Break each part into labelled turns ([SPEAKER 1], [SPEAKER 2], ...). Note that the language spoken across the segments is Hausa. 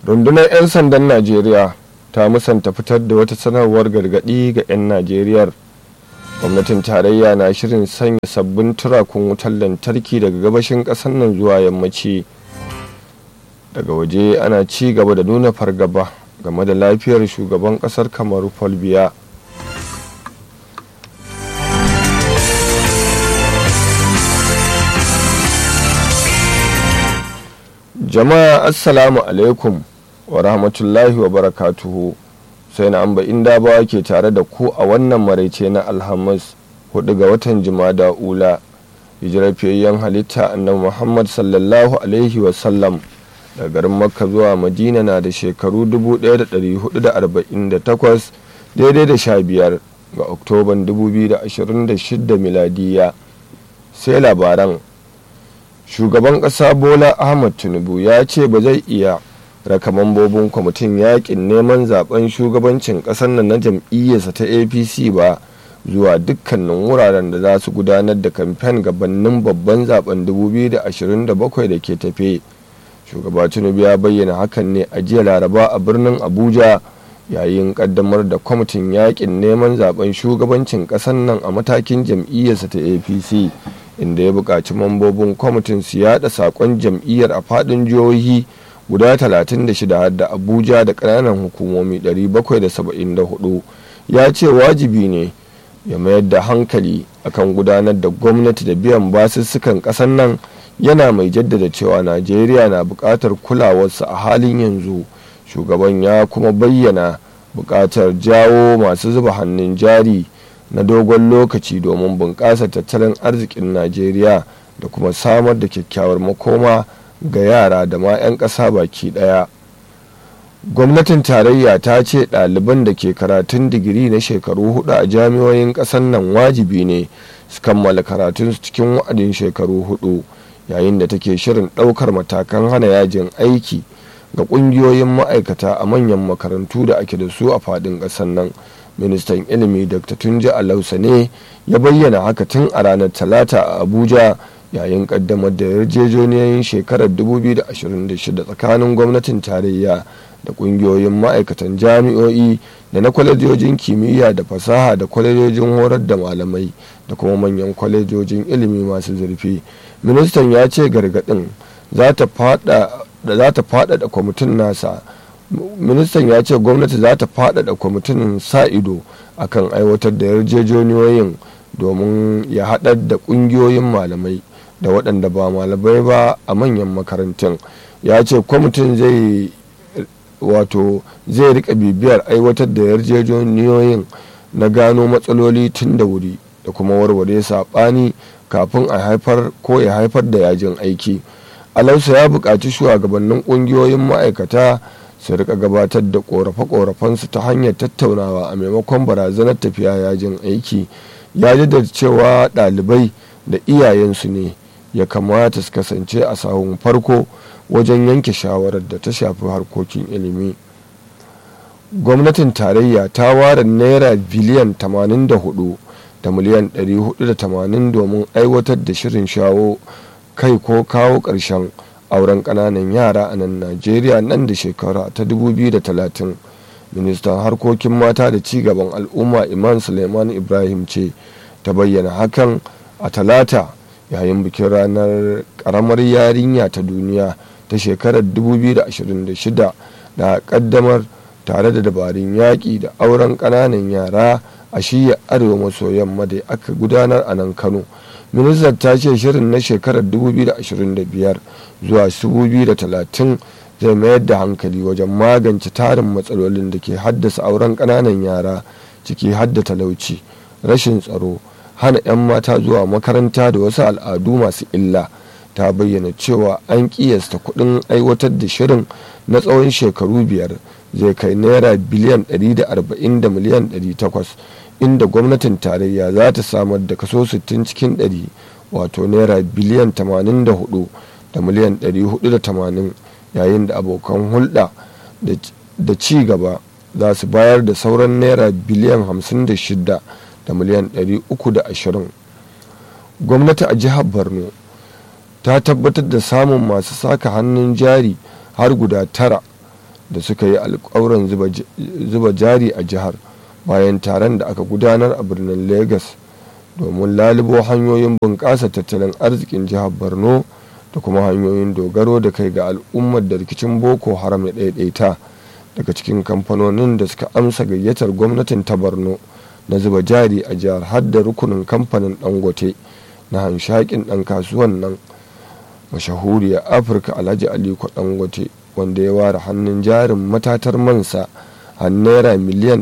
[SPEAKER 1] rundunar 'yan sandan najeriya ta musanta fitar da wata sanarwar gargaɗi ga 'yan najeriyar gwamnatin tarayya na shirin sanya sabbin turakun wutar lantarki daga gabashin ƙasar nan zuwa yammaci daga waje ana ci gaba da nuna fargaba game da lafiyar shugaban ƙasar kamaru paul biya jama'a assalamu alaikum wa rahmatullahi wa barakatuhu sai na amba inda ba ke tare da ku a wannan maraice na alhamis hudu ga watan jimada ula hijirar fiyayyen halitta annabi muhammad sallallahu alaihi wasallam daga garin makka zuwa madina na da shekaru 1448 daidai da sha biyar ga oktoban 2026 miladiya sai labaran shugaban ƙasa bola ahmad tinubu ya ce ba zai iya raka mambobin kwamitin yakin neman zaben shugabancin ƙasar nan na jam'iyyarsa ta apc ba zuwa dukkanin wuraren da za su gudanar da kamfen gabanin babban zaben 2027 da ke tafe shugaba tinubu ya bayyana hakan ne a jiya laraba a birnin abuja yayin kaddamar da kwamitin yakin neman zaben shugabancin ƙasar nan a matakin jam'iyyarsa ta apc inda ya buƙaci mambobin kwamitin su yada saƙon jam'iyyar a faɗin jihohi guda 36 da abuja da ƙananan hukumomi 774 ya ce wajibi ne ya mayar da hankali akan gudanar da gwamnati da biyan basussukan ƙasar nan yana mai jaddada cewa najeriya na buƙatar kulawarsa a halin yanzu shugaban ya kuma bayyana buƙatar jawo masu zuba hannun jari na dogon lokaci domin bunƙasa tattalin arzikin najeriya da kuma samar da kyakkyawar makoma ga yara da ma 'yan ƙasa baki ɗaya gwamnatin tarayya ta ce ɗaliban da ke karatun digiri na shekaru hudu a jami'oyin ƙasar nan wajibi ne su kammala karatunsu cikin wa'adin shekaru hudu yayin da take shirin ɗaukar matakan hana yajin aiki ga ƙungiyoyin ma'aikata a manyan makarantu da ake da su a faɗin ƙasar nan ministan ilimi dr tunji alausa ne ya bayyana haka tun a ranar talata a abuja yayin kaddamar da yarjejeniyoyin shekarar 2026 tsakanin gwamnatin tarayya da kungiyoyin ma'aikatan jami'o'i da na kwalejojin kimiyya da fasaha da kwalejojin horar da malamai da kuma manyan kwalejojin ilimi masu zurfi ministan ya ce gargadin za ta faɗaɗa kwamitin nasa ministan ya ce gwamnati za ta faɗaɗa kwamitin sa ido akan aiwatar da yarjejeniyoyin domin ya haɗar da ƙungiyoyin malamai da waɗanda ba malamai ba a manyan makarantun ya ce kwamitin zai wato zai rika bibiyar aiwatar da yarjejeniyoyin na gano matsaloli tun da wuri da kuma warware saɓani kafin a haifar ko ya haifar da yajin aiki alausa ya buƙaci shugabannin ƙungiyoyin ma'aikata su rika gabatar da korafe-korafensu ta hanyar tattaunawa a maimakon barazanar tafiya yajin aiki ya jaddada cewa ɗalibai da iyayensu ne ya kamata su kasance a sahun farko wajen yanke shawarar da ta shafi harkokin ilimi gwamnatin tarayya ta ware naira biliyan 84 da miliyan 480 domin aiwatar da shirin shawo kai ko kawo ƙarshen auren ƙananan yara a nan najeriya nan da shekara ta 2030 ministan harkokin mata da cigaban al'umma iman suleiman ibrahim ce ta bayyana hakan a talata yayin bikin ranar ƙaramar yarinya ta duniya ta shekarar 2026 da ƙaddamar tare da dabarun yaƙi da auren ƙananan yara a shiya arewa maso yamma da aka gudanar a nan kano ministan ta ce shirin na shekarar 2025 zuwa 2030 zai mayar da hankali wajen magance tarin matsalolin da ke haddasa auren ƙananan yara ciki hadda talauci rashin tsaro hana 'yan mata zuwa makaranta da wasu al'adu masu illa ta bayyana cewa an kiyasta kuɗin aiwatar da shirin na tsawon shekaru biyar zai kai naira biliyan 140 da miliyan 800 inda gwamnatin tarayya za ta samar da kaso 60 cikin 100 wato naira biliyan 84 da miliyan 480 yayin da abokan hulɗa da ci gaba za su bayar da sauran naira biliyan 56 da miliyan 320 gwamnati a jihar borno ta tabbatar da samun masu saka hannun jari har guda tara da suka yi alkawuran zuba jari a jihar bayan taron da aka gudanar a birnin lagos domin lalubo hanyoyin bunƙasa tattalin arzikin jihar borno da kuma hanyoyin dogaro da kai ga al'ummar da rikicin boko haram ya ɗaiɗaita daga cikin kamfanonin da suka amsa gayyatar gwamnatin ta borno na zuba jari a jihar har da rukunin kamfanin dangote na hanshakin ɗan kasuwan nan mashahuriyar afirka alhaji aliko dangote wanda ya ware hannun jarin matatar mansa a naira miliyan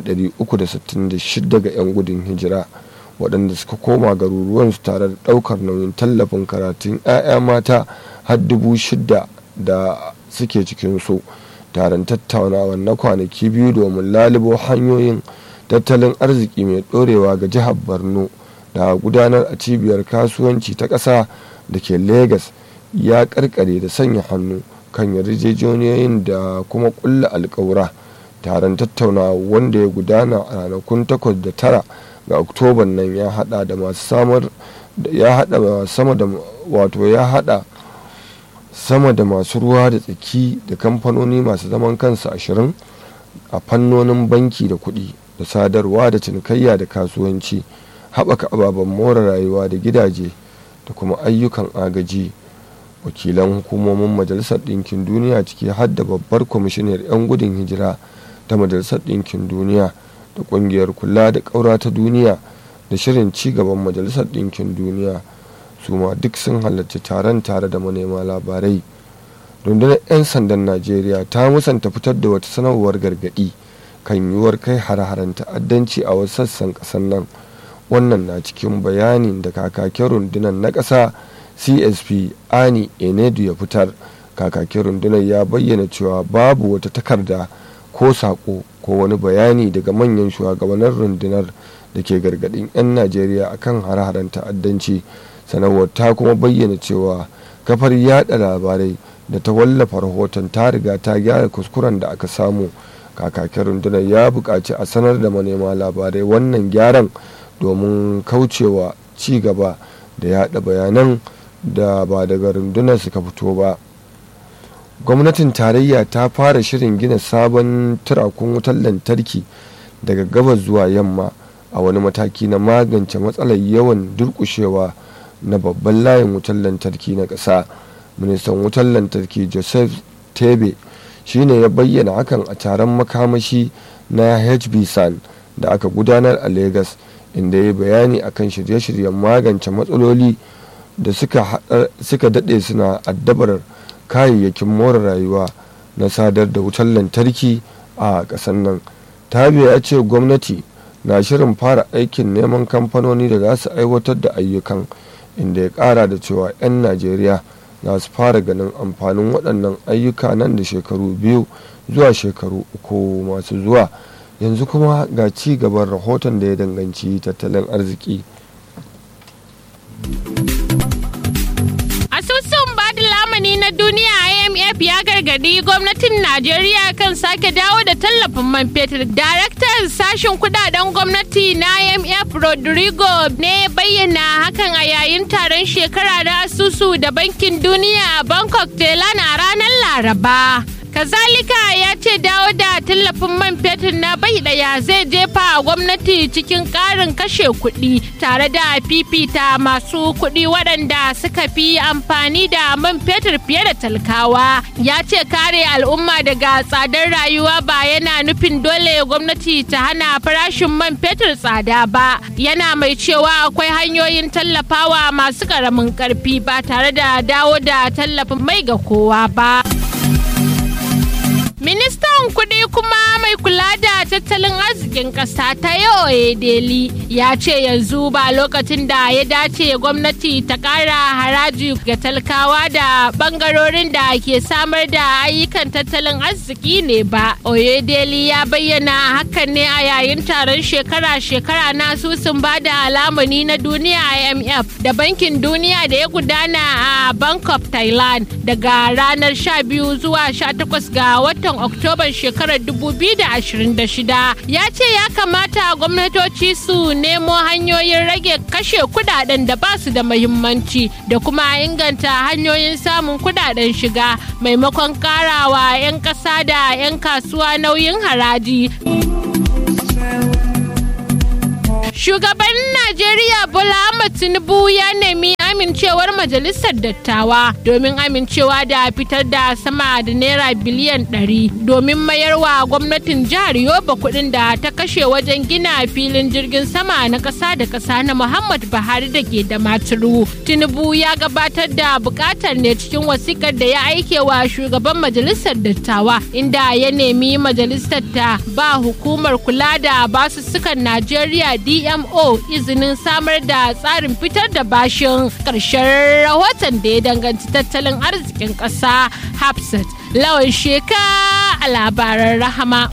[SPEAKER 1] 366 ga 'yan gudun hijira waɗanda suka koma garuruwansu tare da ɗaukar nauyin tallafin karatun 'ya'ya mata har dubu shida da suke cikinsu taron tattaunawa na kwanaki biyu domin lalubo hanyoyin tattalin arziki mai ɗorewa ga jihar borno da gudanar a cibiyar kasuwanci ta ƙasa da ke lagos ya karkare da sanya hannu kan yarjejeniyoyin da kuma kulla alkawura taron tattaunawa wanda ya gudana a ranakun 8 da tara ga oktoban nan ya hada da masu samar ya hada sama da wato ya hada sama da masu ruwa da tsaki da kamfanoni masu zaman kansu ashirin a fannonin banki da kuɗi da sadarwa da cinikayya da kasuwanci haɓaka ababen more rayuwa da gidaje da kuma ayyukan agaji wakilan hukumomin majalisar ɗinkin duniya ciki har da babbar kwamishinar 'yan gudun hijira ta majalisar ɗinkin duniya da ƙungiyar kula da ƙaura ta duniya da shirin ci gaban majalisar ɗinkin duniya su ma duk sun halarci taron tare da manema labarai rundunar 'yan sandan najeriya ta musanta fitar da wata sanarwar gargaɗi kan yiwuwar kai hare-haren ta'addanci a wasu sassan ƙasar nan wannan na cikin bayanin da kakakin rundunar na ƙasa csp ani enedu ya fitar kakakin rundunar ya bayyana cewa babu wata takarda ko saƙo ko wani bayani daga manyan shugabannin rundunar da ke gargaɗin 'yan najeriya akan hare-haren ta'addanci sanarwar ta kuma bayyana cewa kafar yada labarai da ta wallafa rahoton ta riga ta gyara kuskuren da aka samu kakakin rundunar ya buƙaci a sanar da manema labarai wannan gyaran domin kaucewa ci gaba da yada bayanan da ba daga rundunar suka fito ba gwamnatin tarayya ta fara shirin gina sabon turakun wutar lantarki daga gabas zuwa yamma a wani mataki na magance matsalar yawan durkushewa na babban layin wutar lantarki na ƙasa ministan wutar lantarki joseph tebe shine ya bayyana hakan a taron makamashi na hbsan da aka gudanar a lagos inda ya bayani akan shirye-shiryen magance matsaloli da suka daɗe suna addabar kayayyakin more rayuwa na sadar da wutar lantarki a ƙasar nan tabe ya ce gwamnati na shirin fara aikin neman kamfanoni da za su aiwatar da ayyukan inda ya ƙara da cewa 'yan najeriya za su fara ganin amfanin waɗannan ayyuka nan da shekaru biyu zuwa shekaru uku masu zuwa yanzu kuma ga ci gaban rahoton da ya danganci tattalin arziki
[SPEAKER 2] asusun bada lamani na duniya imf ya gargadi gwamnatin najeriya kan sake dawo da tallafin man fetur daraktan sashen kudaden gwamnati na imf rodrigo ne bayyana hakan a yayin taron shekara na asusu da bankin duniya a bangkok thailand a ranar laraba kazalika ya ce dawo da tallafin man fetur na bai daya zai jefa gwamnati cikin karin kashe kuɗi tare da fifita masu kuɗi waɗanda suka fi amfani da man fetur fiye da talkawa ya ce kare al'umma daga tsadar rayuwa ba yana nufin dole gwamnati ta hana farashin man fetur tsada ba yana mai cewa akwai hanyoyin tallafawa masu ƙaramin ƙarfi ba tare da dawo da tallafin mai ga kowa ba. Ministan kuɗi kuma mai kula da tattalin arzikin ƙasa ta yau Deli ya ce yanzu ba lokacin da ya dace gwamnati ta ƙara haraji ga talakawa da ɓangarorin da ke samar da ayyukan tattalin arziki ne ba. Oyedeli ya bayyana hakan ne a yayin taron shekara-shekara na asusun ba da alamuni na duniya IMF da bankin duniya da ya gudana a Bangkok, Thailand daga ranar 12 zuwa 18 ga watan Oktoban shekarar 2026. 2026 ya ce ya kamata gwamnatoci su nemo hanyoyin rage kashe kudaden da ba su da mahimmanci da kuma inganta hanyoyin samun kudaden shiga maimakon karawa 'yan ƙasa da 'yan kasuwa nauyin haraji. Shugaban Najeriya Bola Ahmed Tinubu ya nemi amincewar majalisar dattawa domin amincewa da fitar da sama da naira biliyan 100 domin mayarwa gwamnatin jihar Yoba kuɗin da ta kashe wajen gina filin jirgin sama na ƙasa da ƙasa na Muhammad Buhari da ke da maturu. Tinubu ya gabatar da buƙatar ne cikin wasikar da ya aike wa shugaban majalisar dattawa inda ya nemi majalisar ta ba hukumar kula da basussukan Najeriya DMO izinin samar da tsarin fitar da bashin ƙarshen rahoton da ya danganci tattalin arzikin ƙasa hafsat lawan sheka a labaran rahama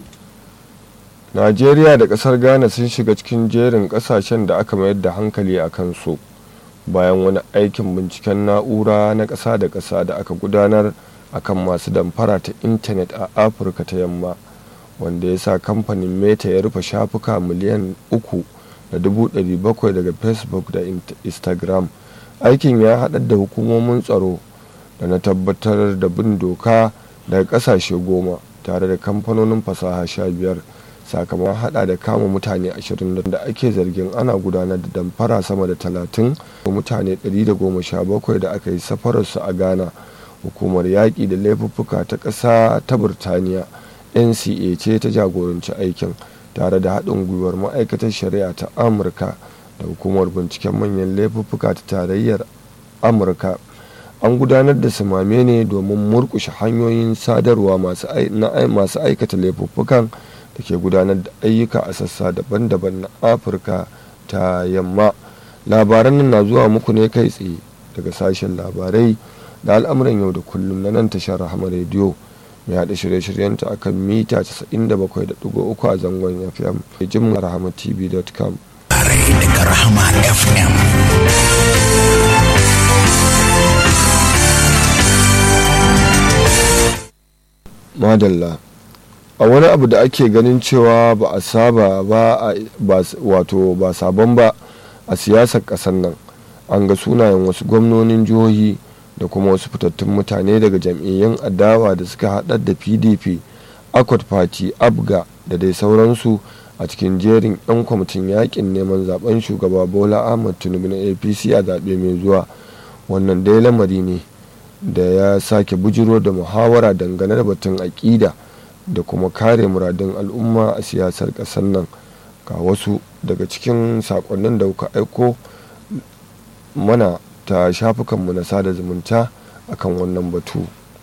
[SPEAKER 1] najeriya da kasar ghana sun shiga cikin jerin kasashen da aka mayar da hankali a kansu bayan wani aikin binciken na'ura na ƙasa da ƙasa da aka gudanar akan masu damfara ta intanet a afirka ta yamma wanda ya sa kamfanin meta ya rufe shafuka miliyan uku da dubu ɗari bakwai daga facebook da instagram aikin ya haɗar da hukumomin tsaro da na tabbatar da bin doka daga ƙasashe goma tare da kamfanonin fasaha sha biyar sakamakon hada da kama mutane ashirin da ake zargin ana gudanar da damfara sama da talatin mutane 117 da aka yi safararsu a ghana hukumar yaƙi da laifuffuka ta ƙasa ta burtaniya nca ce ta jagoranci aikin tare da haɗin gwiwar ma'aikatar shari'a ta amurka da hukumar binciken manyan laifuffuka ta tarayyar amurka an gudanar da samame ne domin murkushe hanyoyin sadarwa masu aikata laifuffukan da ke gudanar da ayyuka a sassa daban-daban na afirka ta yamma labaran nan na zuwa muku ne kai tsaye daga sashen labarai da al'amuran yau da kullum na nan tashar rahama rediyo mai haɗa shirye-shiryenta akan mita 97.3 a zangon fm jin rahama tv.com
[SPEAKER 3] daga rahama fm
[SPEAKER 1] madalla a wani abu da ake ganin cewa ba a saba ba wato ba sabon ba a siyasar ƙasar nan an ga sunayen wasu gwamnonin jihohi da kuma wasu fitattun mutane daga jam'iyyun adawa da suka haɗar da pdp akwat party abga da dai sauransu a cikin jerin 'yan kwamitin yakin neman zaben shugaba bola ahmad tinubu na apc a zaɓe mai zuwa wannan dai lamari ne da ya sake bujiro da muhawara dangane da batun aƙida da kuma kare muradun al'umma a siyasar ƙasar nan ga wasu daga cikin saƙonnin da kuka aiko mana ta shafukanmu na sada zumunta akan wannan batu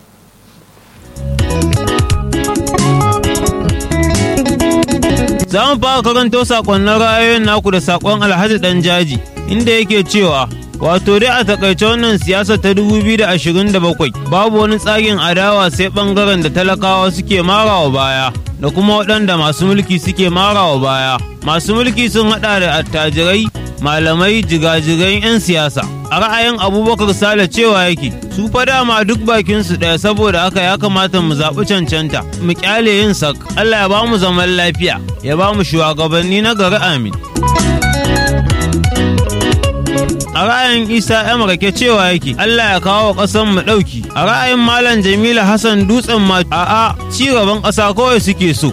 [SPEAKER 4] Za mu fara karanto sakonnin ra'ayoyin naku da sakon Alhaji Dan Jaji inda yake cewa wato dai a takaice wannan siyasa ta 2027 babu wani tsarin adawa sai bangaren da talakawa suke marawa baya da kuma waɗanda masu mulki suke marawa baya masu mulki sun haɗa da attajirai malamai jigajigai 'yan siyasa a ra'ayin abubakar sale cewa yake su fa dama duk bakin su ɗaya saboda haka ya kamata mu zaɓi cancanta mu kyale yin sak allah ya ba mu zaman lafiya ya ba mu shugabanni na gari amin a ra'ayin isa yan rake cewa yake allah ya kawo ƙasan mu ɗauki a ra'ayin malam jamila hassan dutsen ma a'a ci gaban ƙasa kawai suke so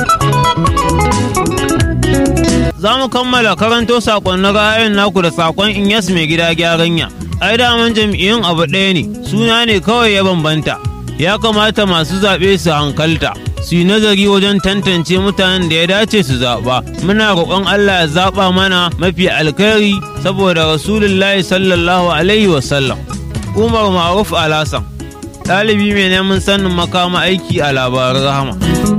[SPEAKER 4] za mu kammala karanto sakonnin ra'ayin naku da sakon inyas mai gida gyaranya ai daman jam'iyyun abu ɗaya ne suna ne kawai ya bambanta ya kamata masu zaɓe su hankalta su yi nazari wajen tantance mutanen da ya dace su zaɓa muna roƙon allah ya zaɓa mana mafi alkhairi saboda rasulullahi sallallahu alaihi wasallam umar maruf alasan ɗalibi mai neman sanin makama aiki a labaran rahama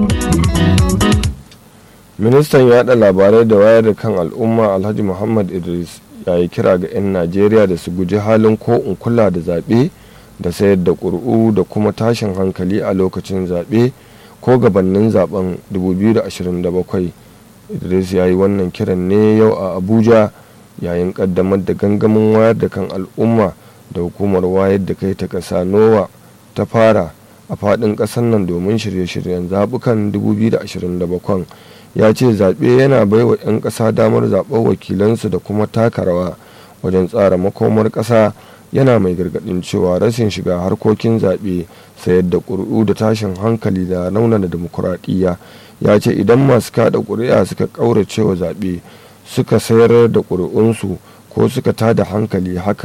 [SPEAKER 1] ministan yada labarai da wayar da kan al'umma alhaji muhammad idris ya yi kira ga 'yan najeriya da su guji halin ko in kula da zaɓe da sayar da ƙuri'u da kuma tashin hankali a lokacin zaɓe ko gabanin zaben 2027 idris ya yi wannan kiran ne yau a abuja yayin ƙaddamar da gangamin wayar da kan al'umma da hukumar wayar da kai ta ƙasa nowa ta fara a faɗin ƙasar nan domin shirye-shiryen zaɓukan 2027 ya ce zaɓe yana baiwa 'yan ƙasa damar zaɓar wakilansu da kuma taka rawa wajen tsara makomar ƙasa yana mai gargaɗin cewa rashin shiga harkokin zaɓe sayar da ƙuri'u da tashin hankali da raunana demokuraɗiyya ya ce idan masu kaɗa ƙuri'a suka ƙaurace wa zaɓe suka sayar da ƙuri'unsu ko suka tada hankali haka